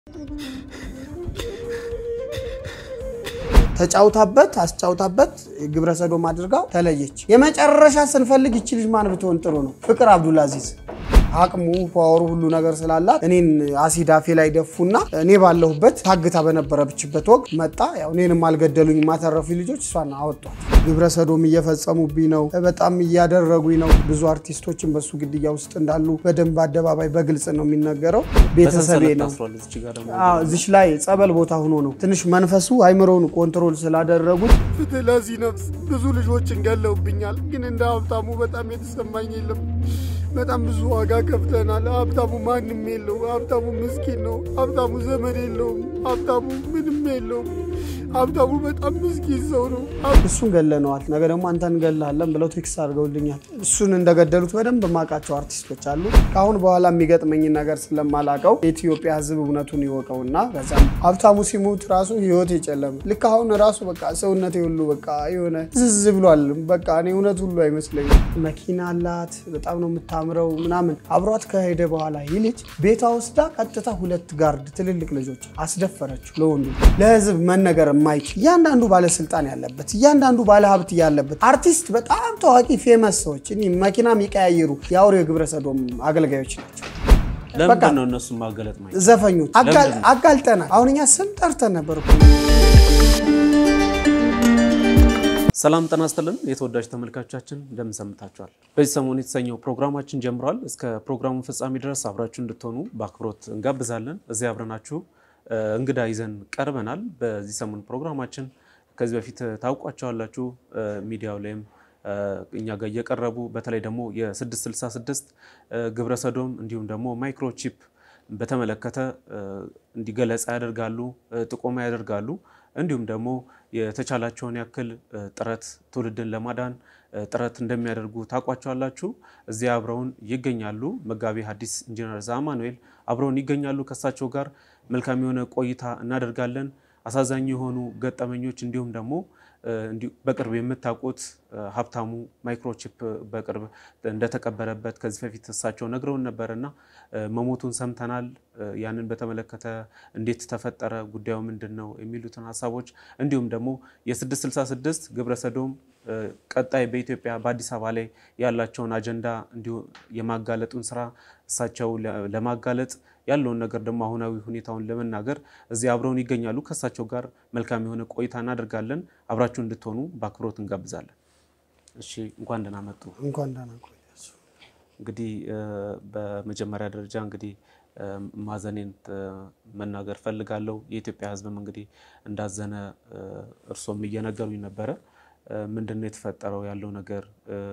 ተጫውታበት አስጫውታበት ግብረ ሰዶም አድርጋው ተለየች። የመጨረሻ ስንፈልግ ይቺ ልጅ ማን ብትሆን ጥሩ ነው? ፍቅር አብዱልአዚዝ አቅሙ ፓወሩ ሁሉ ነገር ስላላት እኔን አሲድ አፌ ላይ ደፉና እኔ ባለሁበት ታግታ በነበረችበት ወቅት መጣ። ያው እኔንም አልገደሉኝ ማተረፉ ልጆች እሷን አወጧት። ግብረ ሰዶም እየፈጸሙብኝ ነው፣ በጣም እያደረጉኝ ነው። ብዙ አርቲስቶችን በሱ ግድያ ውስጥ እንዳሉ በደንብ አደባባይ በግልጽ ነው የሚነገረው። ቤተሰቤ ነው። እዚች ላይ ጸበል ቦታ ሆኖ ነው ትንሽ መንፈሱ አይምሮውን ኮንትሮል ስላደረጉት ፍትህ ለዚህ ነፍስ። ብዙ ልጆችን ገለውብኛል፣ ግን እንደ ሀብታሙ በጣም የተሰማኝ የለም። በጣም ብዙ ዋጋ ከፍተናል። ሀብታሙ ማንም የለው። ሀብታሙ ምስኪን ነው። ሀብታሙ ዘመድ የለውም። ሀብታሙ ምንም የለውም። ሀብታሙ በጣም ምስኪን ሰው ነው። እሱን ገለነዋል፣ ነገ ደግሞ አንተ እንገላለን ብለው ቴክስት አድርገውልኛል። እሱን እንደገደሉት በደንብ የማውቃቸው አርቲስቶች አሉ። ከአሁን በኋላ የሚገጥመኝን ነገር ስለማላቀው የኢትዮጵያ ሕዝብ እውነቱን ይወቀውና ከዛም ሀብታሙ ሲሞት ራሱ ህይወት የጨለመ ልክ አሁን ራሱ በቃ ሰውነቴ ሁሉ በቃ የሆነ ዝዝ ብሏል። በቃ እኔ እውነት ሁሉ አይመስለኝም። መኪና አላት፣ በጣም ነው የምታምረው ምናምን። አብሯት ከሄደ በኋላ ይህ ልጅ ቤቷ ወስዳ ቀጥታ ሁለት ጋርድ ትልልቅ ልጆች አስደፈረችው። ለወንዱ ለህዝብ መነገር የማይችል እያንዳንዱ ባለስልጣን ያለበት እያንዳንዱ ባለሀብት ያለበት አርቲስት፣ በጣም ታዋቂ ፌመስ ሰዎች እኔ መኪና የሚቀያየሩ የአውሬ ግብረ ሰዶም አገልጋዮች ናቸው። ለምንድን ነው እነሱ ማገለጥ ማይ ዘፈኞች አጋልጠናል። አሁን እኛ ስም ጠርተን ነበር እኮ። ሰላም ጤና ይስጥልን የተወዳጅ ተመልካቾቻችን እንደምን ሰምታችኋል? በዚህ ሰሞን የተሰኘው ፕሮግራማችን ጀምሯል። እስከ ፕሮግራሙ ፍጻሜ ድረስ አብራችሁ እንድትሆኑ በአክብሮት እንጋብዛለን። እዚህ አብረናችሁ እንግዳ ይዘን ቀርበናል። በዚህ ሰሞን ፕሮግራማችን ከዚህ በፊት ታውቋቸዋላችሁ። ሚዲያው ላይም እኛ ጋር እየቀረቡ በተለይ ደግሞ የ666 ግብረ ሰዶም እንዲሁም ደግሞ ማይክሮቺፕ በተመለከተ እንዲገለጻ ያደርጋሉ፣ ጥቆማ ያደርጋሉ። እንዲሁም ደግሞ የተቻላቸውን ያክል ጥረት ትውልድን ለማዳን ጥረት እንደሚያደርጉ ታውቋቸዋላችሁ። እዚያ አብረውን ይገኛሉ። መጋቢ ሐዲስ ኢንጂነር ዘአማኑኤል አብረውን ይገኛሉ። ከእሳቸው ጋር መልካም የሆነ ቆይታ እናደርጋለን። አሳዛኝ የሆኑ ገጠመኞች እንዲሁም ደግሞ በቅርብ የምታውቁት ሀብታሙ ማይክሮቺፕ በቅርብ እንደተቀበረበት ከዚህ በፊት እሳቸው ነግረውን ነበር እና መሞቱን ሰምተናል። ያንን በተመለከተ እንዴት ተፈጠረ፣ ጉዳዩ ምንድን ነው የሚሉትን ሀሳቦች እንዲሁም ደግሞ የ666 ግብረ ሰዶም ቀጣይ በኢትዮጵያ በአዲስ አበባ ላይ ያላቸውን አጀንዳ እንዲሁ የማጋለጡን ስራ እሳቸው ለማጋለጥ ያለውን ነገር ደግሞ አሁናዊ ሁኔታውን ለመናገር እዚህ አብረውን ይገኛሉ። ከእሳቸው ጋር መልካም የሆነ ቆይታ እናደርጋለን። አብራችሁ እንድትሆኑ በአክብሮት እንጋብዛለን። እሺ፣ እንኳን ደህና መጡ። እንኳን ደህና ቆያችሁ። እንግዲህ በመጀመሪያ ደረጃ እንግዲህ ማዘኔን መናገር ፈልጋለሁ። የኢትዮጵያ ሕዝብም እንግዲህ እንዳዘነ እርሶም እየነገሩኝ ነበረ። ምንድን ነው የተፈጠረው ያለው ነገር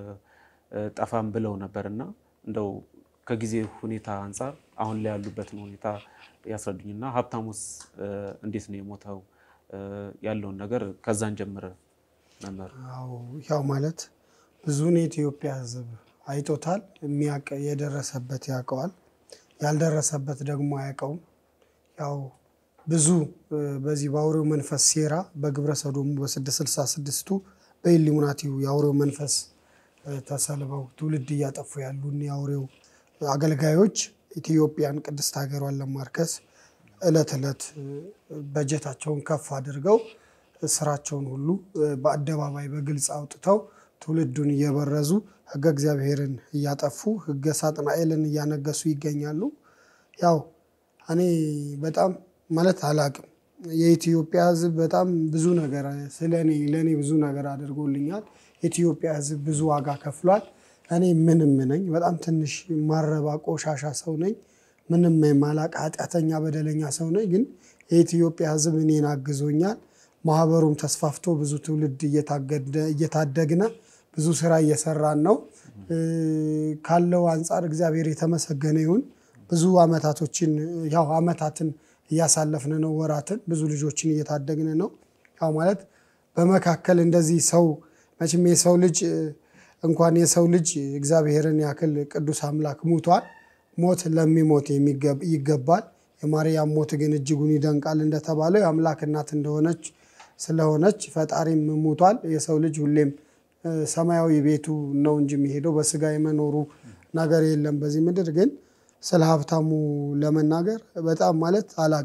ጠፋም ብለው ነበር እና እንደው ከጊዜ ሁኔታ አንጻር አሁን ላይ ያሉበትን ሁኔታ ያስረዱኝና ሀብታሙስ እንዴት ነው የሞተው ያለውን ነገር ከዛን ጀምረ መምህር። ያው ማለት ብዙን የኢትዮጵያ ሕዝብ አይቶታል። የሚያውቅ የደረሰበት ያውቀዋል፣ ያልደረሰበት ደግሞ አያውቀውም። ያው ብዙ በዚህ በአውሬው መንፈስ ሴራ በግብረ ሰዶሙ በ666ቱ በኢሉሚናቲው የአውሬው መንፈስ ተሰልበው ትውልድ እያጠፉ ያሉ የአውሬው አገልጋዮች ኢትዮጵያን ቅድስት ሀገሯን ለማርከስ እለት እለት በጀታቸውን ከፍ አድርገው ስራቸውን ሁሉ በአደባባይ በግልጽ አውጥተው ትውልዱን እየበረዙ ሕገ እግዚአብሔርን እያጠፉ ሕገ ሳጥናኤልን እያነገሱ ይገኛሉ። ያው እኔ በጣም ማለት አላቅም። የኢትዮጵያ ሕዝብ በጣም ብዙ ነገር ስለ እኔ ለእኔ ብዙ ነገር አድርጎልኛል። የኢትዮጵያ ሕዝብ ብዙ ዋጋ ከፍሏል። እኔ ምንም ነኝ፣ በጣም ትንሽ ማረባ ቆሻሻ ሰው ነኝ። ምንም የማላቅ ኃጢአተኛ በደለኛ ሰው ነኝ። ግን የኢትዮጵያ ሕዝብ እኔን አግዞኛል። ማህበሩም ተስፋፍቶ ብዙ ትውልድ እየታደግነ ብዙ ስራ እየሰራን ነው። ካለው አንጻር እግዚአብሔር የተመሰገነ ይሁን። ብዙ አመታቶችን ያው አመታትን እያሳለፍን ነው። ወራትን ብዙ ልጆችን እየታደግን ነው። ያው ማለት በመካከል እንደዚህ ሰው መቼም የሰው ልጅ እንኳን የሰው ልጅ እግዚአብሔርን ያክል ቅዱስ አምላክ ሙቷል። ሞት ለሚሞት ይገባል። የማርያም ሞት ግን እጅጉን ይደንቃል እንደተባለው የአምላክ እናት እንደሆነች ስለሆነች ፈጣሪም ሙቷል። የሰው ልጅ ሁሌም ሰማያዊ ቤቱ ነው እንጂ የሚሄደው በስጋ የመኖሩ ነገር የለም በዚህ ምድር። ግን ስለ ሀብታሙ ለመናገር በጣም ማለት አላቅም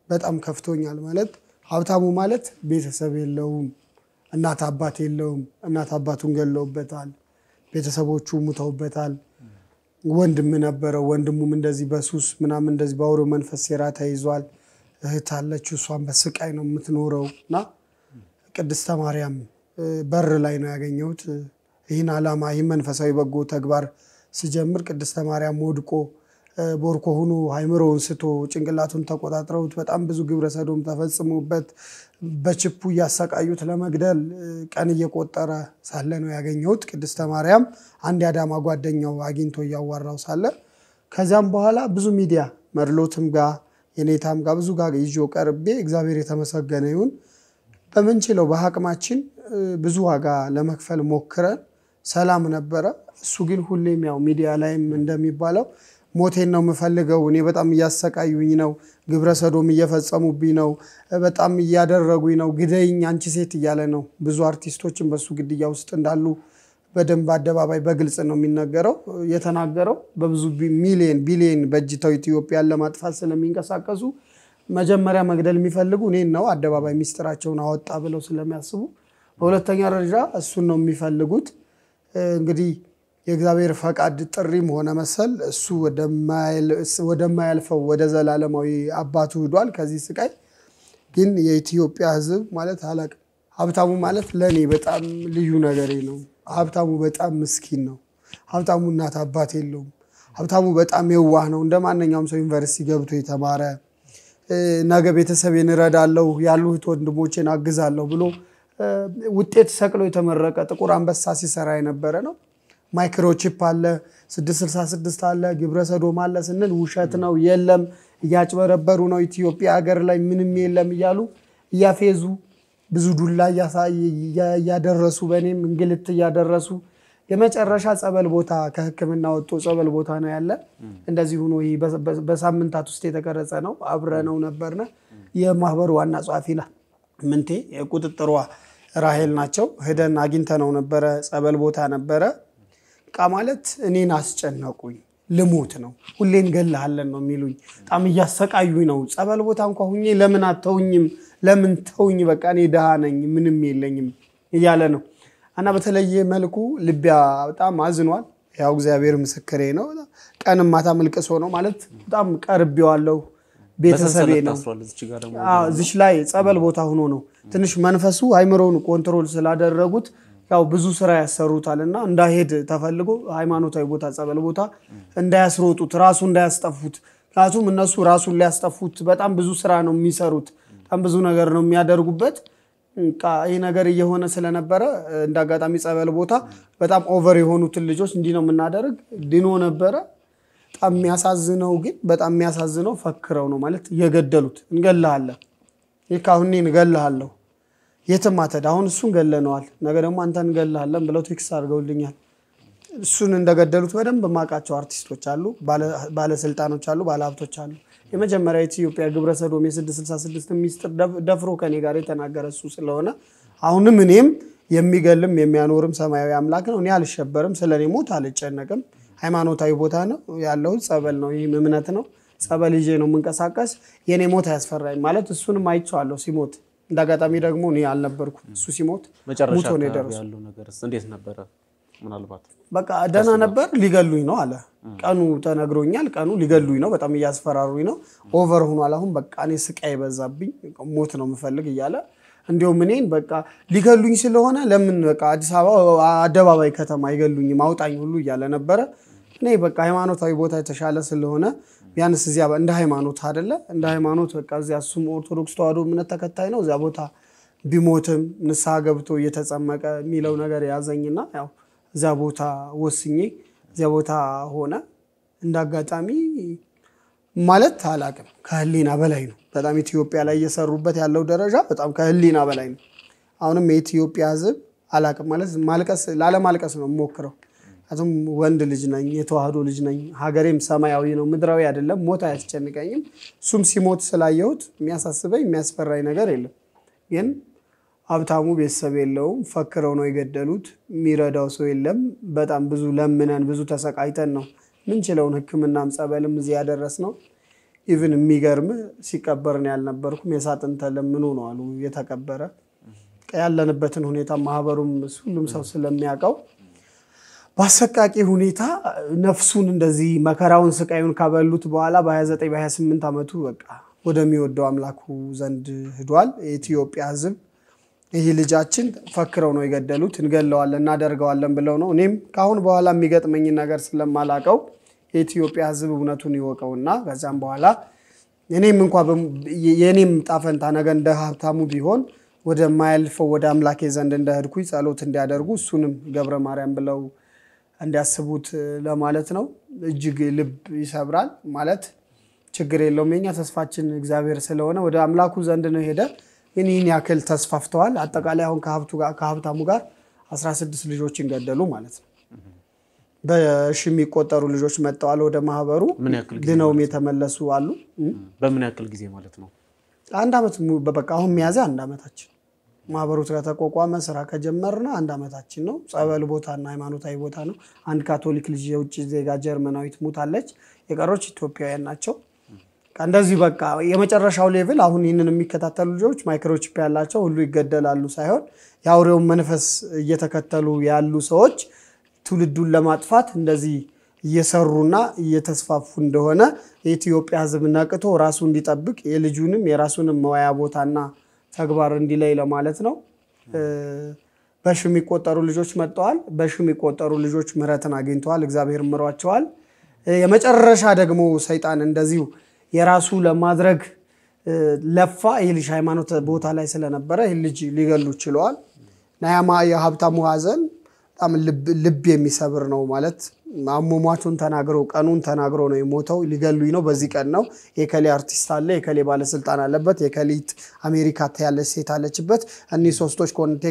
በጣም ከፍቶኛል። ማለት ሀብታሙ ማለት ቤተሰብ የለውም፣ እናት አባት የለውም። እናት አባቱን ገለውበታል፣ ቤተሰቦቹ ሙተውበታል። ወንድም ነበረው፣ ወንድሙም እንደዚህ በሱስ ምናምን እንደዚህ በአውሬው መንፈስ ሴራ ተይዟል። እህት አለችው፣ እሷን በስቃይ ነው የምትኖረው እና ቅድስተ ማርያም በር ላይ ነው ያገኘሁት። ይህን ዓላማ ይህን መንፈሳዊ በጎ ተግባር ስጀምር ቅድስተ ማርያም ወድቆ ቦርኮ ሆኖ አይምሮውን ስቶ ጭንቅላቱን ተቆጣጥረውት በጣም ብዙ ግብረ ሰዶም ተፈጽሞበት በችፑ እያሰቃዩት ለመግደል ቀን እየቆጠረ ሳለ ነው ያገኘሁት። ቅድስተ ማርያም አንድ የአዳማ ጓደኛው አግኝቶ እያዋራው ሳለ ከዚያም በኋላ ብዙ ሚዲያ መድሎትም ጋር የኔታም ጋር ብዙ ጋር ይዞ ቀርቤ እግዚአብሔር የተመሰገነ ይሁን በምንችለው በአቅማችን ብዙ ዋጋ ለመክፈል ሞክረን ሰላም ነበረ። እሱ ግን ሁሌም ያው ሚዲያ ላይም እንደሚባለው ሞቴን ነው የምፈልገው፣ እኔ በጣም እያሰቃዩኝ ነው፣ ግብረ ሰዶም እየፈጸሙብኝ ነው፣ በጣም እያደረጉኝ ነው፣ ግደይኝ አንቺ ሴት እያለ ነው። ብዙ አርቲስቶችን በሱ ግድያ ውስጥ እንዳሉ በደንብ አደባባይ በግልጽ ነው የሚነገረው የተናገረው። በብዙ ሚሊዮን ቢሊዮን በእጅተው ኢትዮጵያን ለማጥፋት ስለሚንቀሳቀሱ መጀመሪያ መግደል የሚፈልጉ እኔን ነው። አደባባይ ሚስጥራቸውን አወጣ ብለው ስለሚያስቡ፣ በሁለተኛ ደረጃ እሱን ነው የሚፈልጉት። እንግዲህ የእግዚአብሔር ፈቃድ ጥሪም ሆነ መሰል እሱ ወደማያልፈው ወደ ዘላለማዊ አባቱ ሂዷል። ከዚህ ስቃይ ግን የኢትዮጵያ ሕዝብ ማለት አላቅም። ሀብታሙ ማለት ለእኔ በጣም ልዩ ነገሬ ነው። ሀብታሙ በጣም ምስኪን ነው። ሀብታሙ እናት አባት የለውም። ሀብታሙ በጣም የዋህ ነው። እንደ ማንኛውም ሰው ዩኒቨርሲቲ ገብቶ የተማረ ነገ ቤተሰቤን እረዳለሁ ያሉት ወንድሞቼን አግዛለሁ ብሎ ውጤት ሰቅሎ የተመረቀ ጥቁር አንበሳ ሲሰራ የነበረ ነው። ማይክሮቺፕ አለ፣ 666 አለ፣ ግብረ ሰዶም አለ ስንል ውሸት ነው፣ የለም እያጭበረበሩ ነው፣ ኢትዮጵያ ሀገር ላይ ምንም የለም እያሉ እያፌዙ ብዙ ዱላ እያደረሱ በእኔም እንግልት እያደረሱ የመጨረሻ ጸበል ቦታ ከሕክምና ወጥቶ ጸበል ቦታ ነው ያለ። እንደዚህ ሆኖ ይህ በሳምንታት ውስጥ የተቀረጸ ነው። አብረነው ነበርነ። የማህበሩ ዋና ጸሐፊ ምንቴ የቁጥጥሯ ራሄል ናቸው። ሄደን አግኝተነው ነበረ። ጸበል ቦታ ነበረ። ቃ ማለት እኔን አስጨነቁኝ። ልሞት ነው ሁሌ እንገልሃለን ነው የሚሉኝ። በጣም እያሰቃዩኝ ነው። ጸበል ቦታ እንኳ ሁኜ ለምን አተውኝም? ለምን ተውኝ? በቃ እኔ ድሃ ነኝ ምንም የለኝም እያለ ነው እና በተለየ መልኩ ልቢያ በጣም አዝኗል። ያው እግዚአብሔር ምስክሬ ነው። ቀንም ማታ መልቅሶ ነው ማለት በጣም ቀርቤዋለሁ። ቤተሰቤ ነው። እዚች ላይ ጸበል ቦታ ሆኖ ነው ትንሽ መንፈሱ አይምሮውን ኮንትሮል ስላደረጉት ያው ብዙ ስራ ያሰሩታል እና እንዳይሄድ ተፈልጎ ሃይማኖታዊ ቦታ ጸበል ቦታ እንዳያስሮጡት ራሱ እንዳያስጠፉት። ምክንያቱም እነሱ ራሱን ሊያስጠፉት በጣም ብዙ ስራ ነው የሚሰሩት፣ በጣም ብዙ ነገር ነው የሚያደርጉበት። ይህ ነገር እየሆነ ስለነበረ እንደ አጋጣሚ ጸበል ቦታ በጣም ኦቨር የሆኑትን ልጆች እንዲህ ነው የምናደርግ ድኖ ነበረ። በጣም የሚያሳዝነው ግን በጣም የሚያሳዝነው ፈክረው ነው ማለት እየገደሉት እንገልሃለን፣ ይህ ካሁን እንገልሃለሁ የትም አትሄድ፣ አሁን እሱን ገለነዋል፣ ነገ ደግሞ አንተ እንገልሃለን ብለው ቴክስት አድርገውልኛል። እሱን እንደገደሉት በደንብ የማውቃቸው አርቲስቶች አሉ፣ ባለስልጣኖች አሉ፣ ባለሀብቶች አሉ። የመጀመሪያ የኢትዮጵያ ግብረ ሰዶም የ666 ሚስጥር ደፍሮ ከኔ ጋር የተናገረ እሱ ስለሆነ አሁንም እኔም የሚገልም የሚያኖርም ሰማያዊ አምላክ ነው። እኔ አልሸበርም፣ ስለ እኔ ሞት አልጨነቅም። ሃይማኖታዊ ቦታ ነው ያለሁት፣ ጸበል ነው፣ ይህም እምነት ነው። ጸበል ይዤ ነው የምንቀሳቀስ። የእኔ ሞት አያስፈራኝ ማለት እሱንም አይቼዋለሁ ሲሞት እንደ አጋጣሚ ደግሞ እኔ አልነበርኩም። እሱ ሲሞት መጨረሻ ሙቶ ነው አካባቢ የደረሱ። ያለው ነገር እንዴት ነበረ? ምናልባት በቃ ደህና ነበር። ሊገሉኝ ነው አለ። ቀኑ ተነግሮኛል። ቀኑ ሊገሉኝ ነው፣ በጣም እያስፈራሩኝ ነው። ኦቨር ሆኗል። አሁን በቃ እኔ ስቃይ በዛብኝ፣ ሞት ነው የምፈልግ እያለ እንዲሁም እኔን በቃ ሊገሉኝ ስለሆነ ለምን በቃ አዲስ አበባ አደባባይ ከተማ አይገሉኝም አውጣኝ ሁሉ እያለ ነበረ። እኔ በቃ ሃይማኖታዊ ቦታ የተሻለ ስለሆነ ቢያንስ እዚያ እንደ ሃይማኖት አይደለ እንደ ሃይማኖት በቃ እዚያ እሱም ኦርቶዶክስ ተዋሕዶ እምነት ተከታይ ነው። እዚያ ቦታ ቢሞትም ንስሐ ገብቶ እየተጸመቀ የሚለው ነገር ያዘኝና ያው እዚያ ቦታ ወስኜ እዚያ ቦታ ሆነ። እንደ አጋጣሚ ማለት አላቅም ከህሊና በላይ ነው። በጣም ኢትዮጵያ ላይ እየሰሩበት ያለው ደረጃ በጣም ከህሊና በላይ ነው። አሁንም የኢትዮጵያ ሕዝብ አላቅም ማለት ማልቀስ ላለማልቀስ ነው የምሞክረው። ምክንያቱም ወንድ ልጅ ነኝ፣ የተዋህዶ ልጅ ነኝ። ሀገሬም ሰማያዊ ነው፣ ምድራዊ አይደለም። ሞት አያስጨንቀኝም። እሱም ሲሞት ስላየሁት የሚያሳስበኝ የሚያስፈራኝ ነገር የለም። ግን ሀብታሙ ቤተሰብ የለውም። ፈክረው ነው የገደሉት። የሚረዳው ሰው የለም። በጣም ብዙ ለምነን ብዙ ተሰቃይተን ነው ምንችለውን ሕክምናም ጸበልም እዚህ ያደረስ ነው። ኢቭን የሚገርም ሲቀበር ነው ያልነበርኩም የሳጥን ተለምኖ ነው አሉ የተቀበረ ያለንበትን ሁኔታ ማህበሩም ሁሉም ሰው ስለሚያውቀው በአሰቃቂ ሁኔታ ነፍሱን እንደዚህ መከራውን ስቃዩን ካበሉት በኋላ በ29 በ28 ዓመቱ በቃ ወደሚወደው አምላኩ ዘንድ ሂዷል። የኢትዮጵያ ሕዝብ ይህ ልጃችን ፈክረው ነው የገደሉት፣ እንገለዋለን እናደርገዋለን ብለው ነው። እኔም ከአሁን በኋላ የሚገጥመኝን ነገር ስለማላቀው የኢትዮጵያ ሕዝብ እውነቱን ይወቀውና ከዚያም በኋላ እኔም እንኳ የእኔም ጣፈንታ ነገ እንደ ሀብታሙ ቢሆን ወደማያልፈው ወደ አምላኬ ዘንድ እንደሄድኩኝ ጸሎት እንዲያደርጉ እሱንም ገብረ ማርያም ብለው እንዲያስቡት ለማለት ነው። እጅግ ልብ ይሰብራል። ማለት ችግር የለውም የኛ ተስፋችን እግዚአብሔር ስለሆነ ወደ አምላኩ ዘንድ ነው ሄደ። ግን ይህን ያክል ተስፋፍተዋል። አጠቃላይ አሁን ከሀብታሙ ጋር 16 ልጆችን ገደሉ ማለት ነው። በሺ የሚቆጠሩ ልጆች መጥተዋል ወደ ማህበሩ ምን ያክል ጊዜ ድነውም የተመለሱ አሉ። በምን ያክል ጊዜ ማለት ነው? አንድ ዓመት mu- በቃ አሁን ሚያዝያ አንድ ዓመታችን ማህበሩ ከተቋቋመ ስራ ከጀመርነ አንድ ዓመታችን ነው። ጸበል ቦታና ሃይማኖታዊ ቦታ ነው። አንድ ካቶሊክ ልጅ የውጭ ዜጋ ጀርመናዊት ሙታለች። የቀሮች ኢትዮጵያውያን ናቸው። በቃ እንደዚህ በቃ የመጨረሻው ሌቭል አሁን ይህንን የሚከታተሉ ልጆች ማይክሮቺፕ ያላቸው ሁሉ ይገደላሉ ሳይሆን የአውሬውን መንፈስ እየተከተሉ ያሉ ሰዎች ትውልዱን ለማጥፋት እንደዚህ እየሰሩና እየተስፋፉ እንደሆነ የኢትዮጵያ ሕዝብ ነቅቶ ራሱ እንዲጠብቅ የልጁንም የራሱንም መዋያ ቦታና ተግባር እንዲለይ ለማለት ነው። እ፣ በሺ የሚቆጠሩ ልጆች መጥተዋል። በሺ የሚቆጠሩ ልጆች ምሕረትን አግኝተዋል። እግዚአብሔር ምሯቸዋል። እ፣ የመጨረሻ ደግሞ ሰይጣን እንደዚሁ የራሱ ለማድረግ እ፣ ለፋ። ይህ ልጅ ሃይማኖት ቦታ ላይ ስለነበረ ይህ ልጅ ሊገሉ ችለዋል። እና ያማ የሀብታሙ ሀዘን በጣም ልብ ልብ የሚሰብር ነው ማለት አሟሟቱን ተናግሮ ቀኑን ተናግሮ ነው የሞተው። ሊገሉኝ ነው፣ በዚህ ቀን ነው። የከሌ አርቲስት አለ፣ የከሌ ባለስልጣን አለበት፣ የከሊት አሜሪካ ያለች ሴት አለችበት። እኒህ ሶስቶች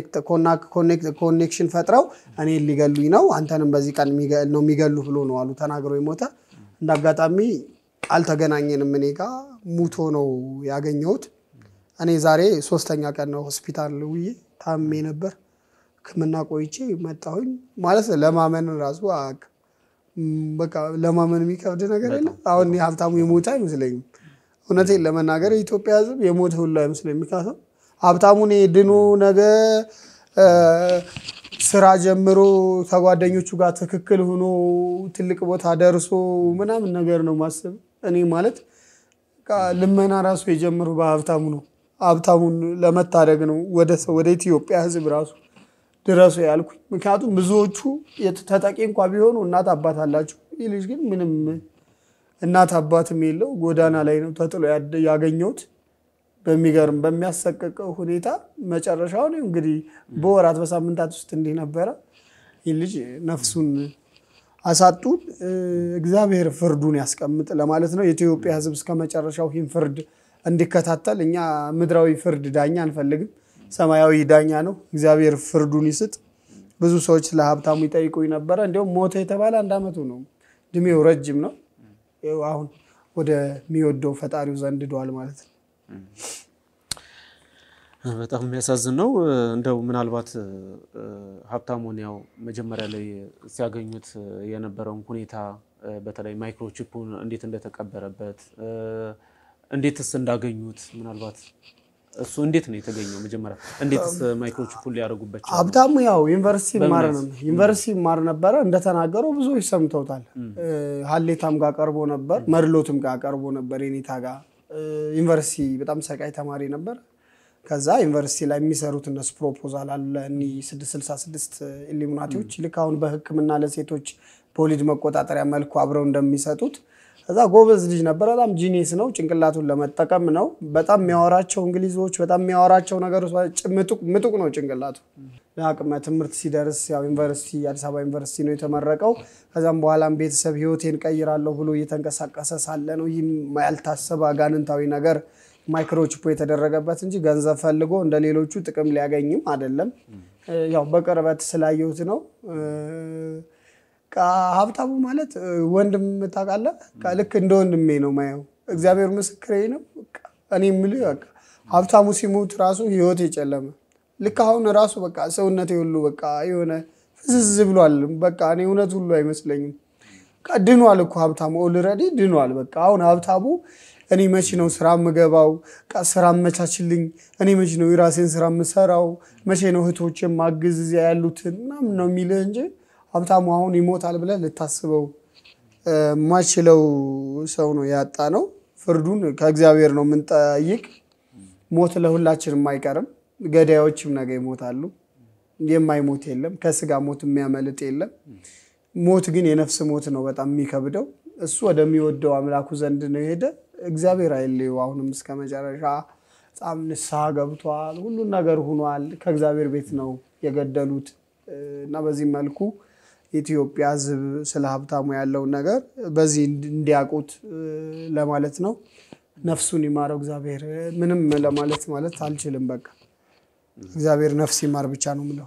ኮኔክሽን ፈጥረው እኔ ሊገሉኝ ነው፣ አንተንም በዚህ ቀን የሚገ- ነው የሚገሉ ብሎ ነው አሉ ተናግሮ የሞተ። እንደ አጋጣሚ አልተገናኘንም። እኔ ጋ ሙቶ ነው ያገኘሁት። እኔ ዛሬ ሶስተኛ ቀን ነው ሆስፒታል ውዬ ታሜ ነበር። ሕክምና ቆይቼ መጣሁኝ። ማለት ለማመን ራሱ አቅ- ም፣ በቃ ለማመን የሚከብድ ነገር የለም። አሁን ሀብታሙ የሞተ አይመስለኝም። እውነቴን ለመናገር የኢትዮጵያ ሕዝብ የሞተ ሁሉ አይመስለኝም። ምክንያቱም ሀብታሙን ድኖ ነገ እ፣ ስራ ጀምሮ ከጓደኞቹ ጋር ትክክል ሆኖ ትልቅ ቦታ ደርሶ ምናምን ነገር ነው ማሰብ። እኔ ማለት በቃ ልመና ራሱ የጀምሩ በሀብታሙ ነው። ሀብታሙን ለመታደግ ነው ወደ ሰው ወደ ኢትዮጵያ ሕዝብ ራሱ ድረሱ ያልኩኝ። ምክንያቱም ብዙዎቹ የት- ተጠቂ እንኳ ቢሆኑ እናት አባት አላቸው። ይህ ልጅ ግን ምንም እናት አባትም የለው ጎዳና ላይ ነው ተጥሎ ያደ- ያገኘሁት። በሚገርም በሚያሰቀቀው ሁኔታ መጨረሻውን እንግዲህ በወራት በሳምንታት ውስጥ እንዲህ ነበረ። ይህ ልጅ ነፍሱን አሳጡን። እ፣ እግዚአብሔር ፍርዱን ያስቀምጥ ለማለት ነው። የኢትዮጵያ ሕዝብ እስከ መጨረሻው ይህን ፍርድ እንዲከታተል እኛ ምድራዊ ፍርድ ዳኛ አንፈልግም። ሰማያዊ ዳኛ ነው። እግዚአብሔር ፍርዱን ይስጥ። ብዙ ሰዎች ስለ ሀብታሙ ይጠይቁኝ ነበረ። እንዲሁም ሞተ የተባለ አንድ ዓመቱ ነው። እድሜው ረጅም ነው። ይኸው አሁን ወደሚወደው ፈጣሪው ዘንድ ሄዷል ማለት ነው። በጣም የሚያሳዝን ነው። እንደው ምናልባት እ፣ ሀብታሙን ያው መጀመሪያ ላይ ሲያገኙት የነበረውን ሁኔታ እ፣ በተለይ ማይክሮቺፑን እንዴት እንደተቀበረበት እ፣ እንዴትስ እንዳገኙት ምናልባት እሱ እንዴት ነው የተገኘው? መጀመሪያ እንዴትስ ማይክሮቺፑን ሊያደርጉበት ቻሉ? ሀብታሙ ያው ዩኒቨርሲቲ ማር በእምነት? ዩኒቨርሲቲ ማር ነበረ እንደተናገረው ብዙዎች ሰምተውታል። እ፣ ሀሌታም ጋር ቀርቦ ነበር፣ መድሎትም ጋር ቀርቦ ነበር፣ የኔታ ጋር እ፣ ዩኒቨርሲቲ በጣም ሰቃይ ተማሪ ነበር። ከዛ ዩኒቨርሲቲ ላይ የሚሰሩት እነሱ ፕሮፖዛል አለ እኒህ 666 ኢሉሚናቲዎች ልክ አሁን በሕክምና ለሴቶች በወሊድ መቆጣጠሪያ መልኩ አብረው እንደሚሰጡት ከዛ ጎበዝ ልጅ ነበር። በጣም ጂኒስ ነው። ጭንቅላቱን ለመጠቀም ነው። በጣም የሚያወራቸው እንግሊዞች፣ በጣም የሚያወራቸው ነገሮች ምጡቅ ምጡቅ ነው ጭንቅላቱ። ለአቅመ ትምህርት ሲደርስ ያው ዩኒቨርሲቲ አዲስ አበባ ዩኒቨርሲቲ ነው የተመረቀው። ከዛም በኋላም ቤተሰብ ህይወቴን ቀይራለሁ ብሎ እየተንቀሳቀሰ ሳለ ነው ይህም ያልታሰበ አጋንንታዊ ነገር ማይክሮቺፕ የተደረገበት እንጂ ገንዘብ ፈልጎ እንደ ሌሎቹ ጥቅም ሊያገኝም አይደለም። ያው በቅርበት ስላየሁት ነው። በቃ ሀብታሙ ማለት እ፣ ወንድም ታውቃለህ፣ በቃ ልክ እንደ ወንድሜ ነው ማየው። እግዚአብሔር ምስክሬ ነው። በቃ እኔ የምልህ በቃ ሀብታሙ ሲሞት ራሱ ህይወት የጨለመ ልክ አሁን ራሱ በቃ ሰውነቴ ሁሉ በቃ የሆነ ፍዝዝ ብሏል። በቃ እኔ እውነት ሁሉ አይመስለኝም። በቃ ድኗል እኮ ሀብታሙ ኦልሬዲ ድኗል። በቃ አሁን ሀብታሙ እኔ መች ነው ስራ የምገባው? ቃ- ስራ አመቻችልኝ። እኔ መች ነው የራሴን ስራ የምሰራው? መቼ ነው እህቶች ማግዝ እዚያ ያሉትን ምናምን ነው የሚልህ እንጂ ሀብታሙ አሁን ይሞታል ብለህ ልታስበው እ፣ ማችለው ሰው ነው ያጣ ነው። ፍርዱን ከእግዚአብሔር ነው የምንጠይቅ። ሞት ለሁላችንም አይቀርም። ገዳዮችም ነገ ይሞታሉ። የማይሞት የለም። ከስጋ ሞት የሚያመልጥ የለም። ሞት ግን የነፍስ ሞት ነው በጣም የሚከብደው። እሱ ወደሚወደው አምላኩ ዘንድ ነው የሄደ። እግዚአብሔር አይለየው። አሁንም እስከ መጨረሻ በጣም ንስሐ ገብቷል። ሁሉን ነገር ሁኗል። ከእግዚአብሔር ቤት ነው የገደሉት እ፣ እና በዚህ መልኩ የኢትዮጵያ ሕዝብ ስለ ሀብታሙ ያለውን ነገር በዚህ እንዲ- እንዲያውቁት እ፣ ለማለት ነው። ነፍሱን ይማረው እግዚአብሔር። ምንም ለማለት ማለት አልችልም። በቃ እግዚአብሔር ነፍስ ይማር ብቻ ነው የምለው።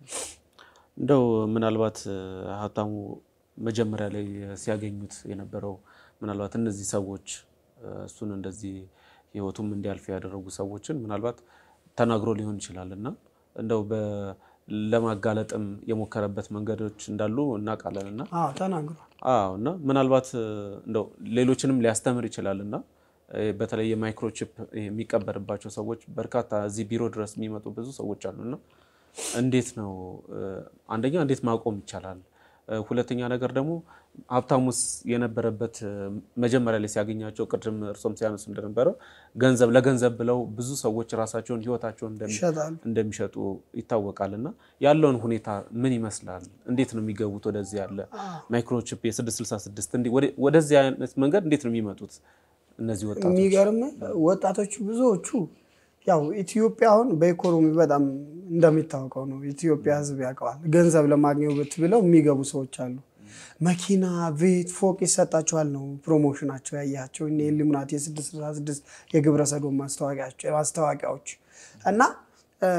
እንደው ምናልባት እ፣ ሀብታሙ መጀመሪያ ላይ ሲያገኙት የነበረው ምናልባት እነዚህ ሰዎች እ፣ እሱን እንደዚህ ህይወቱም እንዲያልፍ ያደረጉ ሰዎችን ምናልባት ተናግሮ ሊሆን ይችላል እና እንደው በ- ለማጋለጥም የሞከረበት መንገዶች እንዳሉ እናውቃለን እና አዎ ተናግሯል። አዎ እና ምናልባት እ፣ እንደው ሌሎችንም ሊያስተምር ይችላል እና እ፣ በተለይ የማይክሮቺፕ የሚቀበርባቸው ሰዎች በርካታ እዚህ ቢሮ ድረስ የሚመጡ ብዙ ሰዎች አሉ እና እንዴት ነው እ፣ አንደኛ እንዴት ማቆም ይቻላል? እ፣ ሁለተኛ ነገር ደግሞ ሀብታሙስ የነበረበት እ፣ መጀመሪያ ላይ ሲያገኛቸው ቅድም እርሶም ሲያነሱ እንደነበረው ገንዘብ ለገንዘብ ብለው ብዙ ሰዎች ራሳቸውን ህይወታቸውን እንደሚ ይሸጣል። እንደሚሸጡ ይታወቃል። እና ያለውን ሁኔታ ምን ይመስላል? እንዴት ነው የሚገቡት ወደዚህ ያለ ማይክሮቺፕ የ666 እንዲ- ወደ- ወደዚህ አይነት መንገድ እንዴት ነው የሚመጡት እነዚህ ወጣቶች? የሚገርም ወጣቶቹ ብዙዎቹ ያው ኢትዮጵያ አሁን በኢኮኖሚ በጣም እንደሚታወቀው ነው። ኢትዮጵያ ህዝብ ያውቀዋል። ገንዘብ ለማግኘት ብለው የሚገቡ ሰዎች አሉ። መኪና፣ ቤት፣ ፎቅ ይሰጣቸዋል ነው ፕሮሞሽናቸው። ያያቸው እነ ኢሉሚናቲ የ666 የግብረ ሰዶም ማስታወቂያቸው- ማስታወቂያዎች እና እ፣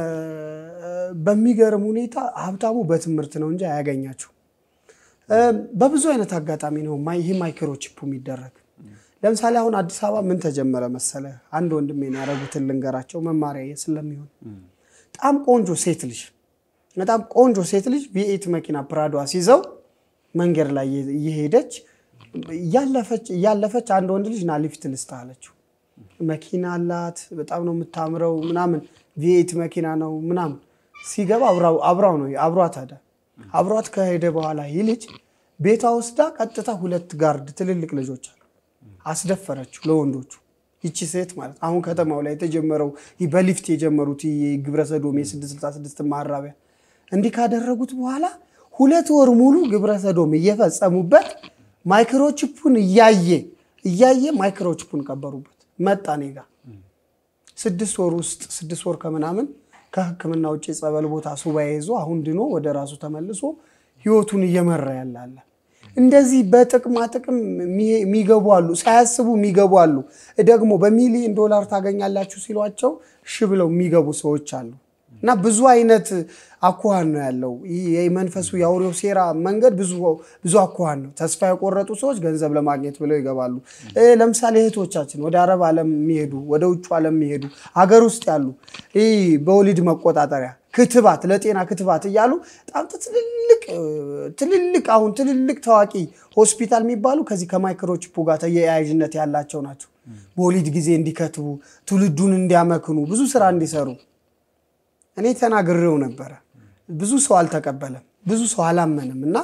በሚገርም ሁኔታ ሀብታሙ በትምህርት ነው እንጂ አያገኛቸው እ፣ በብዙ አይነት አጋጣሚ ነው ማ- ይህ ማይክሮቺፑ የሚደረግ ለምሳሌ አሁን አዲስ አበባ ምን ተጀመረ መሰለ? አንድ ወንድሜን ያደረጉትን ልንገራቸው መማሪያ ስለሚሆን በጣም ቆንጆ ሴት ልጅ በጣም ቆንጆ ሴት ልጅ ቪኤት መኪና ፕራዶ አስይዘው መንገድ ላይ እየሄደች እያለፈች እያለፈች አንድ ወንድ ልጅ ና ሊፍት ልስጥህ አለችው። መኪና አላት፣ በጣም ነው የምታምረው ምናምን ቪኤት መኪና ነው ምናምን። ሲገባ አብራው አብራው ነው አብሯት ሄደ። አብሯት ከሄደ በኋላ ይህ ልጅ ቤቷ ወስዳ ቀጥታ ሁለት ጋርድ ትልልቅ ልጆች አሉ አስደፈረችው ለወንዶቹ። ይቺ ሴት ማለት አሁን ከተማው ላይ የተጀመረው ይህ በሊፍት የጀመሩት ይህ ግብረ ሰዶም የ666 ማራቢያ እንዲህ ካደረጉት በኋላ ሁለት ወር ሙሉ ግብረ ሰዶም እየፈጸሙበት ማይክሮቺፑን እያየ እያየ ማይክሮቺፑን ቀበሩበት። መጣ እኔ ጋ ስድስት ወር ውስጥ ስድስት ወር ከምናምን ከሕክምና ውጭ ጸበል ቦታ ሱባኤ ይዞ አሁን ድኖ ወደ ራሱ ተመልሶ ህይወቱን እየመራ ያላለ እንደዚህ በጥቅማ ጥቅም የሚገቡ አሉ፣ ሳያስቡ የሚገቡ አሉ። ደግሞ በሚሊዮን ዶላር ታገኛላችሁ ሲሏቸው እሺ ብለው የሚገቡ ሰዎች አሉ። እና ብዙ አይነት አኳኋን ነው ያለው። ይህ የመንፈሱ የአውሬው ሴራ መንገድ ብዙ ብዙ አኳኋን ነው። ተስፋ የቆረጡ ሰዎች ገንዘብ ለማግኘት ብለው ይገባሉ። እ ለምሳሌ እህቶቻችን ወደ አረብ ዓለም የሚሄዱ ወደ ውጭ ዓለም የሚሄዱ ሀገር ውስጥ ያሉ ይህ በወሊድ መቆጣጠሪያ ክትባት፣ ለጤና ክትባት እያሉ በጣም ትልልቅ ትልልቅ አሁን ትልልቅ ታዋቂ ሆስፒታል የሚባሉ ከዚህ ከማይክሮቺፑ ጋር ተያያዥነት ያላቸው ናቸው። በወሊድ ጊዜ እንዲከትቡ፣ ትውልዱን እንዲያመክኑ፣ ብዙ ስራ እንዲሰሩ እኔ ተናግሬው ነበረ። ብዙ ሰው አልተቀበለም፣ ብዙ ሰው አላመንም። እና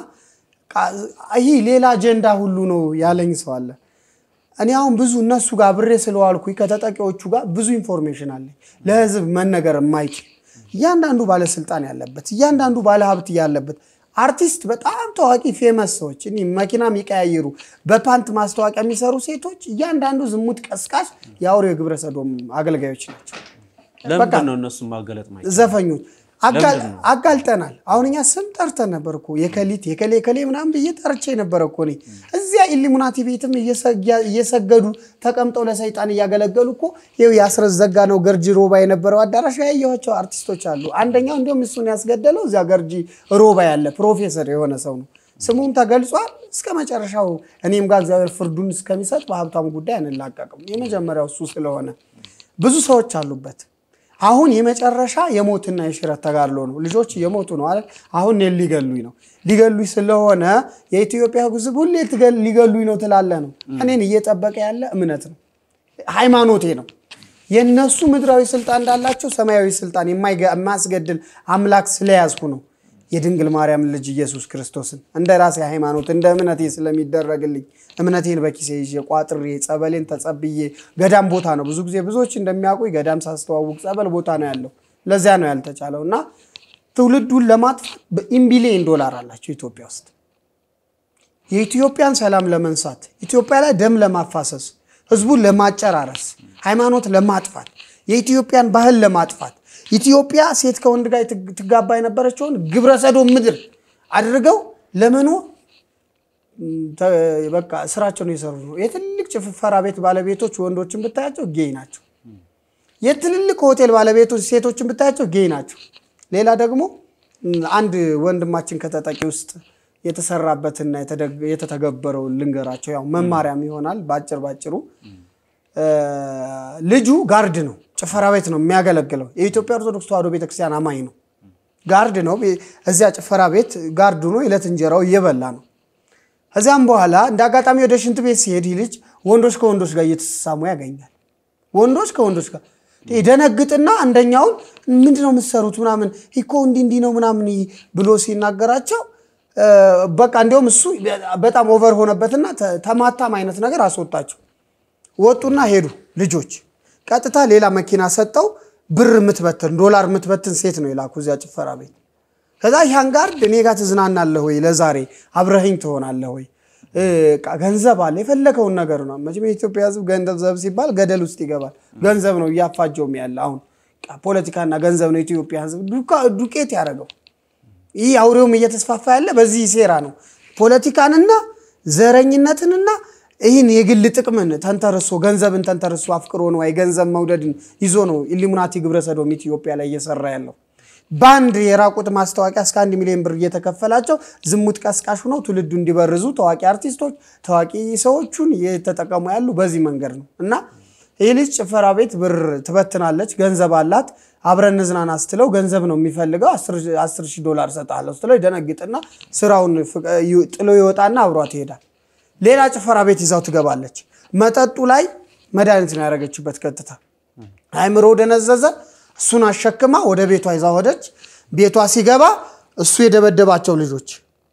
ይህ ሌላ አጀንዳ ሁሉ ነው ያለኝ ሰው አለ። እኔ አሁን ብዙ እነሱ ጋር ብሬ ስለዋልኩኝ ከተጠቂዎቹ ጋር ብዙ ኢንፎርሜሽን አለኝ ለህዝብ መነገር የማይችል እያንዳንዱ ባለስልጣን ያለበት እያንዳንዱ ባለሀብት ያለበት አርቲስት በጣም ታዋቂ ፌመስ ሰዎች እኔ መኪና የሚቀያየሩ በፓንት ማስታወቂያ የሚሰሩ ሴቶች እያንዳንዱ ዝሙት ቀስቃሽ የአውሬ ግብረ ሰዶም አገልጋዮች ናቸው። ለምንድን ነው እነሱ ማገለጥ ማይችል? ዘፈኞች አጋልጠናል። አሁን እኛ ስም ጠርተን ነበር እኮ የከሊት የከሌ ከሌ ምናምን ብዬ ጠርቼ ነበረ እኮ እኔ እዚያ ኢሉሚናቲ ቤትም እየሰገዱ ተቀምጠው ለሰይጣን እያገለገሉ እኮ ይኸው የአስረስ ዘጋ ነው ገርጂ ሮባ የነበረው አዳራሽ ያየኋቸው አርቲስቶች አሉ። አንደኛው እንዲሁም እሱን ያስገደለው እዚያ ገርጂ ሮባ ያለ ፕሮፌሰር የሆነ ሰው ነው። ስሙም ተገልጿል። እስከ መጨረሻው እኔም ጋር እግዚአብሔር ፍርዱን እስከሚሰጥ በሀብታሙ ጉዳይ አንላቀቅም። የመጀመሪያው እሱ ስለሆነ ብዙ ሰዎች አሉበት። አሁን የመጨረሻ የሞትና የሽረት ተጋድሎ ነው። ልጆች እየሞቱ ነው አይደል? አሁን እኔን ሊገሉኝ ነው። ሊገሉኝ ስለሆነ የኢትዮጵያ ሕዝብ ሁሌ ሊገሉኝ ነው ትላለ ነው። እኔን እየጠበቀ ያለ እምነት ነው። ሃይማኖቴ ነው። የእነሱ ምድራዊ ስልጣን እንዳላቸው ሰማያዊ ስልጣን የማይገ- የማያስገድል አምላክ ስለያዝኩ ነው የድንግል ማርያም ልጅ ኢየሱስ ክርስቶስን እንደ ራሴ ሃይማኖት እንደ እምነቴ ስለሚደረግልኝ እምነቴን በኪሴ ይዤ ቋጥሬ ጸበሌን ተጸብዬ ገዳም ቦታ ነው። ብዙ ጊዜ ብዙዎች እንደሚያውቁኝ ገዳም ሳስተዋውቅ ጸበል ቦታ ነው ያለው። ለዚያ ነው ያልተቻለው እና ትውልዱን ለማጥፋት በኢምቢሊየን ዶላር አላቸው ኢትዮጵያ ውስጥ የኢትዮጵያን ሰላም ለመንሳት ኢትዮጵያ ላይ ደም ለማፋሰስ ህዝቡን ለማጨራረስ ሃይማኖት ለማጥፋት የኢትዮጵያን ባህል ለማጥፋት ኢትዮጵያ ሴት ከወንድ ጋር ትግ- ትጋባ የነበረችውን ግብረ ሰዶም ምድር አድርገው ለመኖር ም፣ ተ- በቃ ስራቸውን የሰሩ ነው። የትልቅ ጭፈራ ቤት ባለቤቶች ወንዶችን ብታያቸው ጌይ ናቸው። የትልልቅ ሆቴል ባለቤቶች ሴቶችን ብታያቸው ጌይ ናቸው። ሌላ ደግሞ ም፣ አንድ ወንድማችን ከተጠቂ ውስጥ የተሰራበትና የተደግ- የተተገበረውን ልንገራቸው። ያው መማሪያም ይሆናል ባጭር ባጭሩ እ፣ ልጁ ጋርድ ነው፣ ጭፈራ ቤት ነው የሚያገለግለው። የኢትዮጵያ ኦርቶዶክስ ተዋሕዶ ቤተክርስቲያን አማኝ ነው። ጋርድ ነው። እዚያ ጭፈራ ቤት ጋርድ ሆኖ የዕለት እንጀራው እየበላ ነው። ከዚያም በኋላ እንደ አጋጣሚ ወደ ሽንት ቤት ሲሄድ ይህ ልጅ ወንዶች ከወንዶች ጋር እየተሳሳሙ ያገኛል። ወንዶች ከወንዶች ጋር ደነግጥና አንደኛውን ምንድን ነው የምትሰሩት ምናምን እኮ እንዲህ እንዲህ ነው ምናምን ብሎ ሲናገራቸው እ፣ በቃ እንዲያውም እሱ በጣም ኦቨር ሆነበትና ተ- ተማታም አይነት ነገር አስወጣቸው። ወጡና ሄዱ ልጆች። ቀጥታ ሌላ መኪና ሰጠው። ብር የምትበትን ዶላር የምትበትን ሴት ነው የላኩ እዚያ ጭፈራ ቤት። ከዛ ያን ጋርድ እኔ ጋር ትዝናናለህ ወይ ለዛሬ አብረኸኝ ትሆናለህ ወይ እ፣ ቃ- ገንዘብ አለ የፈለከውን ነገር ነው። መቼም የኢትዮጵያ ሕዝብ ገንዘብ ሲባል ገደል ውስጥ ይገባል። ገንዘብ ነው እያፋጀውም ያለ አሁን ቃ- ፖለቲካና ገንዘብ ነው የኢትዮጵያ ሕዝብ ዱካ- ዱቄት ያደረገው። ይህ አውሬውም እየተስፋፋ ያለ በዚህ ሴራ ነው። ፖለቲካንና ዘረኝነትንና ይህን የግል ጥቅምን ተንተርሶ ገንዘብን ተንተርሶ አፍቅሮ ነው የገንዘብ መውደድን ይዞ ነው ኢሉሚናቲ ግብረሰዶም ኢትዮጵያ ላይ እየሰራ ያለው። በአንድ የራቁት ማስታወቂያ እስከ አንድ ሚሊዮን ብር እየተከፈላቸው ዝሙት ቀስቃሽ ሆነው ትውልዱ እንዲበርዙ ታዋቂ አርቲስቶች፣ ታዋቂ ሰዎቹን እየተጠቀሙ ያሉ በዚህ መንገድ ነው እና ይህ ልጅ ጭፈራ ቤት ብር ትበትናለች፣ ገንዘብ አላት። አብረን እንዝናና ስትለው ገንዘብ ነው የሚፈልገው። አስር ሺህ ዶላር እሰጥሃለሁ ስትለው ይደነግጥና ስራውን ፍቅ- ይ- ጥሎ ይወጣና አብሯት ይሄዳል። ሌላ ጭፈራ ቤት ይዛው ትገባለች። መጠጡ ላይ መድኃኒት ነው ያደረገችበት። ቀጥታ አእምሮ ደነዘዘ። እሱን አሸክማ ወደ ቤቷ ይዛ ሆደች። ቤቷ ሲገባ እሱ የደበደባቸው ልጆች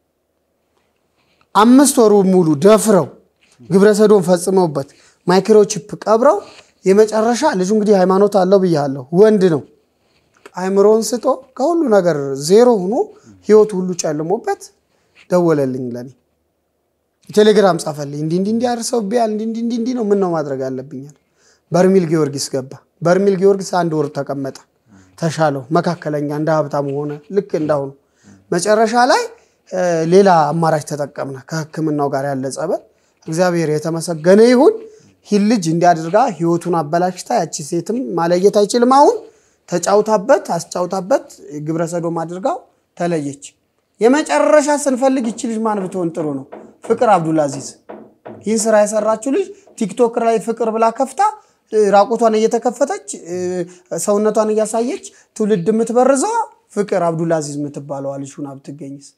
አምስት ወሩ ሙሉ ደፍረው ግብረሰዶም ፈጽመውበት ማይክሮቺፕ ቀብረው የመጨረሻ ልጁ እንግዲህ ሃይማኖት አለው ብያለሁ፣ ወንድ ነው። አእምሮውን ስቶ ከሁሉ ነገር ዜሮ ሆኖ ህይወቱ ሁሉ ጨልሞበት ደወለልኝ ለኔ ቴሌግራም ጻፈልኝ። እንዲህ እንዲህ እንዲህ አርሰውብኛል፣ እንዲህ እንዲህ እንዲህ እንዲህ ነው። ምን ነው ማድረግ አለብኛል? በርሚል ጊዮርጊስ ገባ። በርሚል ጊዮርጊስ አንድ ወር ተቀመጠ። ተሻለው፣ መካከለኛ እንደ ሀብታሙ ሆነ። ልክ እንዳሁኑ መጨረሻ ላይ እ፣ ሌላ አማራጭ ተጠቀምነ ከህክምናው ጋር ያለ ጸበል። እግዚአብሔር የተመሰገነ ይሁን። ይህ ልጅ እንዲያድርጋ ህይወቱን አበላሽታ ያቺ ሴትም ማለየት አይችልም። አሁን ተጫውታበት አስጫውታበት ግብረሰዶም አድርጋው ተለየች። የመጨረሻ ስንፈልግ ይቺ ልጅ ማን ብትሆን ጥሩ ነው? ፍቅር አብዱልአዚዝ ይህን ስራ የሰራችው ልጅ ቲክቶክ ላይ ፍቅር ብላ ከፍታ እ፣ ራቁቷን እየተከፈተች እ፣ ሰውነቷን እያሳየች ትውልድ የምትበርዘዋ ፍቅር አብዱልአዚዝ የምትባለዋ ልጅ ሁና ብትገኝስ?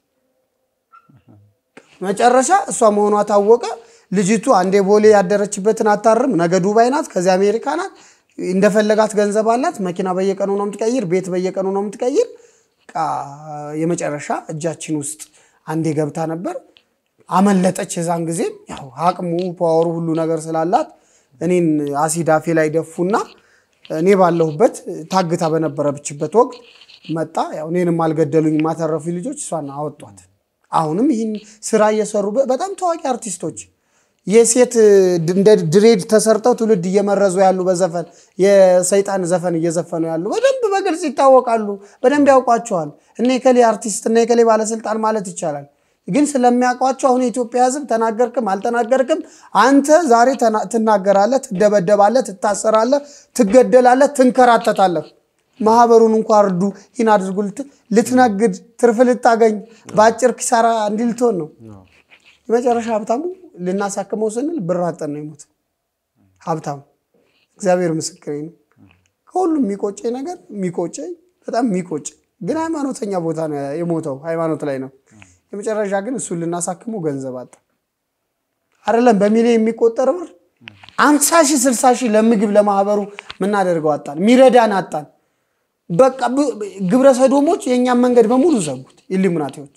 መጨረሻ እሷ መሆኗ ታወቀ። ልጅቱ አንዴ ቦሌ ያደረችበትን አታርም፣ ነገ ዱባይ ናት፣ ከዚያ አሜሪካ ናት። እንደፈለጋት ገንዘብ አላት። መኪና በየቀኑ ነው የምትቀይር፣ ቤት በየቀኑ ነው የምትቀይር። በቃ የመጨረሻ እጃችን ውስጥ አንዴ ገብታ ነበር፣ አመለጠች። የዛን ጊዜ ያው አቅሙ ፓወሩ ሁሉ ነገር ስላላት እኔን አሲድ አፌ ላይ ደፉና እኔ ባለሁበት ታግታ በነበረችበት ወቅት መጣ። ያው እኔንም አልገደሉኝ ማተረፉ ልጆች እሷን አወጧት። አሁንም ይህን ስራ እየሰሩ በ- በጣም ታዋቂ አርቲስቶች የሴት ድ- እንደ ድሬድ ተሰርተው ትውልድ እየመረዙ ያሉ በዘፈን የሰይጣን ዘፈን እየዘፈኑ ያሉ በደንብ በግልጽ ይታወቃሉ። በደንብ ያውቋቸዋል። እነ የከሌ አርቲስት እነ የከሌ ባለስልጣን ማለት ይቻላል። ግን ስለሚያውቋቸው አሁን የኢትዮጵያ ሕዝብ ተናገርክም አልተናገርክም አንተ ዛሬ ተና- ትናገራለህ፣ ትደበደባለህ፣ ትታሰራለህ፣ ትገደላለህ፣ ትንከራተታለህ። ማህበሩን እንኳ እርዱ፣ ይህን አድርጉ ልት- ልትነግድ ትርፍ ልታገኝ በአጭር ኪሳራ እንዲህ ልትሆን ነው። የመጨረሻ ሀብታሙ ልናሳክመው ስንል ብር አጠን ነው የሞት ሀብታሙ። እግዚአብሔር ምስክሬ ነው። ከሁሉም የሚቆጨኝ ነገር የሚቆጨኝ በጣም የሚቆጨኝ ግን ሃይማኖተኛ ቦታ ነው የሞተው፣ ሃይማኖት ላይ ነው። የመጨረሻ ግን እሱን ልናሳክመው ገንዘብ አጣ። አይደለም በሚሊዮን የሚቆጠር ብር አምሳ ሺህ ስልሳ ሺህ ለምግብ ለማህበሩ ምናደርገው አጣን፣ ሚረዳን አጣን። በቃ ብ- ግብረ ሰዶሞች የእኛን መንገድ በሙሉ ዘጉት። ኢሉሚናቲዎች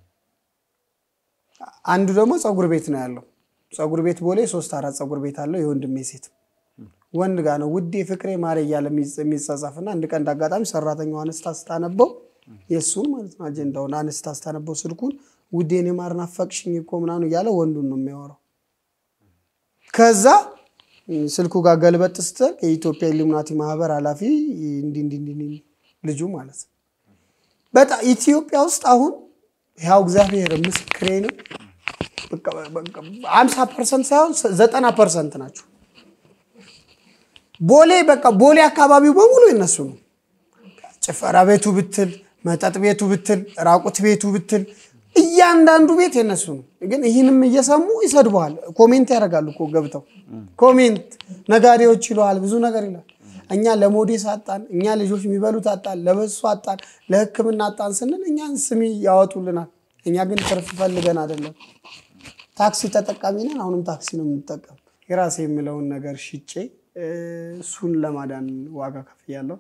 አንዱ ደግሞ ፀጉር ቤት ነው ያለው። ፀጉር ቤት ቦሌ ሶስት አራት ፀጉር ቤት አለው። የወንድሜ ሴት ወንድ ጋር ነው ውዴ ፍቅሬ ማሬ እያለ የሚጽ- የሚጻጻፍና አንድ ቀን እንዳጋጣሚ ሰራተኛው አነስታ ስታነበው የእሱን ማለት ነው አጀንዳውን አነስታ ስታነበው ስልኩን ውዴ እኔ ማር ናፈቅሽኝ እኮ ምናምን እያለ ወንዱን ነው የሚያወራው። ከዛ ስልኩ ጋር ገልበጥ ስትል የኢትዮጵያ ኢሉሚናቲ ማህበር ኃላፊ እንዲህ እንዲህ እንዲህ እንዲህ ልጁ ማለት ነው። በጣም ኢትዮጵያ ውስጥ አሁን ያው እግዚአብሔር ምስክሬ ነው። አምሳ ፐርሰንት ሳይሆን ዘጠና ፐርሰንት ናቸው። ቦሌ በቃ ቦሌ አካባቢው በሙሉ የነሱ ነው። ጭፈራ ቤቱ ብትል፣ መጠጥ ቤቱ ብትል፣ ራቁት ቤቱ ብትል እያንዳንዱ ቤት የነሱ ነው። ግን ይህንም እየሰሙ ይሰድበዋል። ኮሜንት ያደርጋሉ እኮ ገብተው ኮሜንት ነጋዴዎች ይለዋል፣ ብዙ ነገር ይላል። እኛ ለሞዴስ አጣን፣ እኛ ልጆች የሚበሉት አጣን፣ ለበሱ አጣን፣ ለሕክምና አጣን ስንል እኛን ስሚ ያወጡልናል። እኛ ግን ትርፍ ፈልገን አይደለም። ታክሲ ተጠቃሚ ነን። አሁንም ታክሲ ነው የምንጠቀም። የራሴ የምለውን ነገር ሽጬ እ፣ እሱን ለማዳን ዋጋ ከፍያለሁ።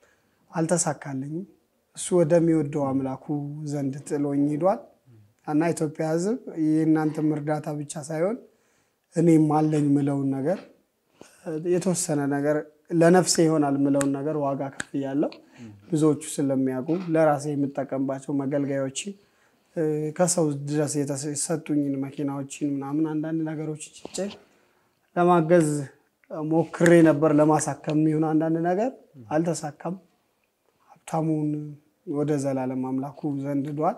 አልተሳካልኝም። እሱ ወደሚወደው አምላኩ ዘንድ ጥሎኝ ሂዷል እና ኢትዮጵያ ሕዝብ የእናንተም እርዳታ ብቻ ሳይሆን እኔም አለኝ ምለውን ነገር እ፣ የተወሰነ ነገር ለነፍሴ ይሆናል ምለውን ነገር ዋጋ ከፍያለሁ። ብዙዎቹ ስለሚያውቁ ለራሴ የምጠቀምባቸው መገልገያዎች እ፣ ከሰው ድረስ የተሰጡኝን መኪናዎችን ምናምን አንዳንድ ነገሮች ጭጬ ለማገዝ ሞክሬ ነበር። ለማሳከም የሚሆን አንዳንድ ነገር አልተሳካም። ሀብታሙን ወደ ዘላለም አምላኩ ዘንድ ዷል።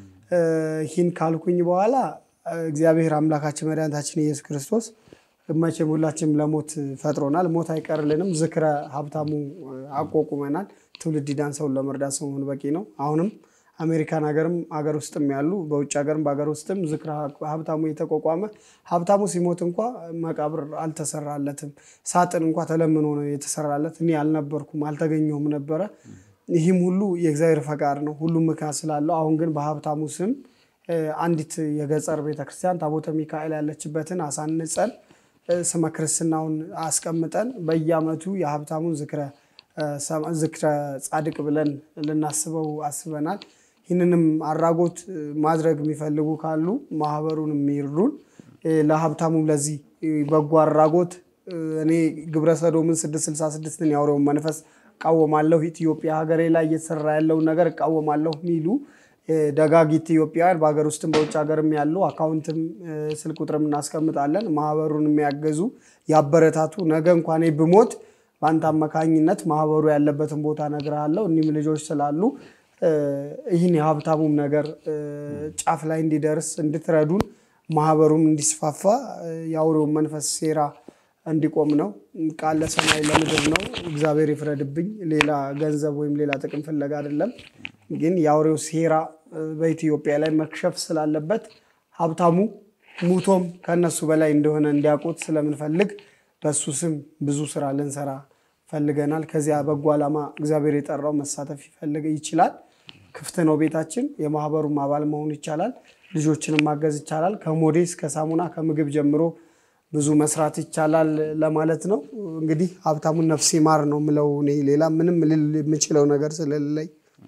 ይህን ካልኩኝ በኋላ እግዚአብሔር አምላካችን መድኃኒታችን ኢየሱስ ክርስቶስ መቼም ሁላችንም ለሞት ፈጥሮናል። ሞት አይቀርልንም። ዝክረ ሀብታሙ አቋቁመናል። ትውልድ ዳን ሰውን ለመርዳት ሰው መሆን በቂ ነው። አሁንም አሜሪካን ሀገርም ሀገር ውስጥም ያሉ በውጭ ሀገርም በሀገር ውስጥም ዝክረ ሀብታሙ የተቋቋመ ሀብታሙ ሲሞት እንኳ መቃብር አልተሰራለትም። ሳጥን እንኳ ተለምኖ ነው የተሰራለት። እኔ አልነበርኩም አልተገኘሁም ነበረ። ይህም ሁሉ የእግዚአብሔር ፈቃድ ነው። ሁሉም ምክንያት ስላለው አሁን ግን በሀብታሙ ስም እ፣ አንዲት የገጠር ቤተክርስቲያን ታቦተ ሚካኤል ያለችበትን አሳንጸን እ፣ ስመ ክርስትናውን አስቀምጠን በየዓመቱ የሀብታሙን ዝክረ እ፣ ሰማ- ዝክረ ጻድቅ ብለን ልናስበው አስበናል። ይህንንም አድራጎት እ፣ ማድረግ የሚፈልጉ ካሉ ማህበሩን የሚርዱን እ፣ ለሀብታሙም ለዚህ እ፣ በጎ አድራጎት እ፣ እኔ ግብረ ሰዶምን 666ን ያውሬውን መንፈስ እቃወማለሁ፣ ኢትዮጵያ ሀገሬ ላይ እየተሰራ ያለውን ነገር እቃወማለሁ የሚሉ እ፣ ደጋግ ኢትዮጵያውያን በሀገር ውስጥም በውጭ ሀገርም ያሉ አካውንትም እ፣ ስልክ ቁጥርም እናስቀምጣለን። ማህበሩን የሚያገዙ ያበረታቱ። ነገ እንኳን እኔ ብሞት በአንተ አማካኝነት ማህበሩ ያለበትን ቦታ እነግርሃለሁ። እኒህም ልጆች ስላሉ እ፣ ይህን የሀብታሙም ነገር እ፣ ጫፍ ላይ እንዲደርስ እንድትረዱን ማህበሩም እንዲስፋፋ እ፣ የአውሬውን መንፈስ ሴራ እንዲቆም ነው። ቃል ለሰማይ ለምድር ነው። እግዚአብሔር ይፍረድብኝ። ሌላ ገንዘብ ወይም ሌላ ጥቅም ፍለጋ አይደለም። ግን የአውሬው ሴራ እ፣ በኢትዮጵያ ላይ መክሸፍ ስላለበት ሀብታሙ ሙቶም ከነሱ በላይ እንደሆነ እንዲያውቁት ስለምንፈልግ በሱ ስም ብዙ ስራ ልንሰራ ፈልገናል። ከዚያ በጎ ዓላማ እግዚአብሔር የጠራው መሳተፍ ይፈልግ ይችላል። ክፍት ነው ቤታችን። የማህበሩም አባል መሆን ይቻላል። ልጆችንም ማገዝ ይቻላል። ከሞዴስ ከሳሙና ከምግብ ጀምሮ ብዙ መስራት ይቻላል ለማለት ነው። እንግዲህ ሀብታሙን ነፍሴ ማር ነው ምለው እኔ ሌላ ምንም ልል የምችለው ነገር ስለሌለኝ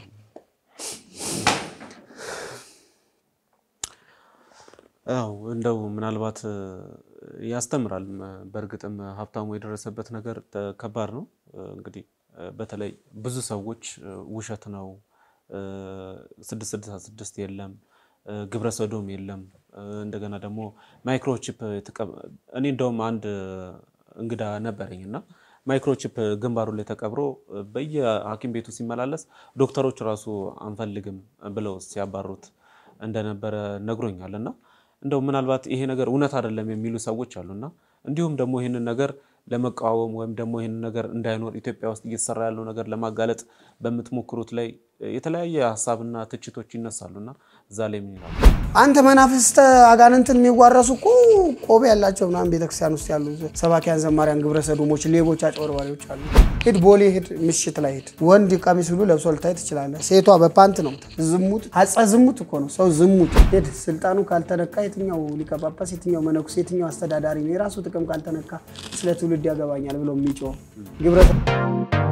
አው እንደው ምናልባት እ፣ ያስተምራል። ም፣ በእርግጥም ሀብታሙ የደረሰበት ነገር ተ- ከባድ ነው። እ፣ እንግዲህ እ፣ በተለይ ብዙ ሰዎች እ፣ ውሸት ነው እ፣ ስድስት ስድሳ ስድስት የለም እ፣ ግብረ ሰዶም የለም እ፣ እንደገና ደግሞ ማይክሮቺፕ የተቀ- እኔ እንደውም አንድ እንግዳ ነበረኝ እና ማይክሮቺፕ ግንባሩ ላይ ተቀብሮ እ፣ በየሐኪም ቤቱ ሲመላለስ ዶክተሮች ራሱ አንፈልግም ብለው ሲያባሩት እንደነበረ ነግሮኛል እና እንደው ምናልባት ይሄ ነገር እውነት አይደለም የሚሉ ሰዎች አሉና እንዲሁም ደግሞ ይህንን ነገር ለመቃወም ወይም ደግሞ ይህንን ነገር እንዳይኖር ኢትዮጵያ ውስጥ እየተሰራ ያለው ነገር ለማጋለጥ በምትሞክሩት ላይ የተለያየ ሀሳብና ትችቶች ይነሳሉና እዛ ላይ ምን ይላሉ? አንተ መናፍስተ አጋንንትን የሚዋረሱ እኮ ቆብ ያላቸው ምናምን ቤተክርስቲያን ውስጥ ያሉ ሰባኪያን፣ ዘማሪያን፣ ግብረ ሰዶሞች፣ ሌቦች፣ አጭበርባሪዎች አሉ። ሂድ ቦሌ ሂድ፣ ምሽት ላይ ሂድ። ወንድ ቀሚስ ሁሉ ለብሶ ልታይ ትችላለህ። ሴቷ በፓንት ነው። ዝሙት አጸ ዝሙት እኮ ነው ሰው ዝሙት። ሂድ ስልጣኑ ካልተነካ የትኛው ሊቀ ጳጳስ፣ የትኛው መነኩስ፣ የትኛው አስተዳዳሪ ነው የራሱ ጥቅም ካልተነካ ስለ ትውልድ ያገባኛል ብሎ የሚጮህ ግብረ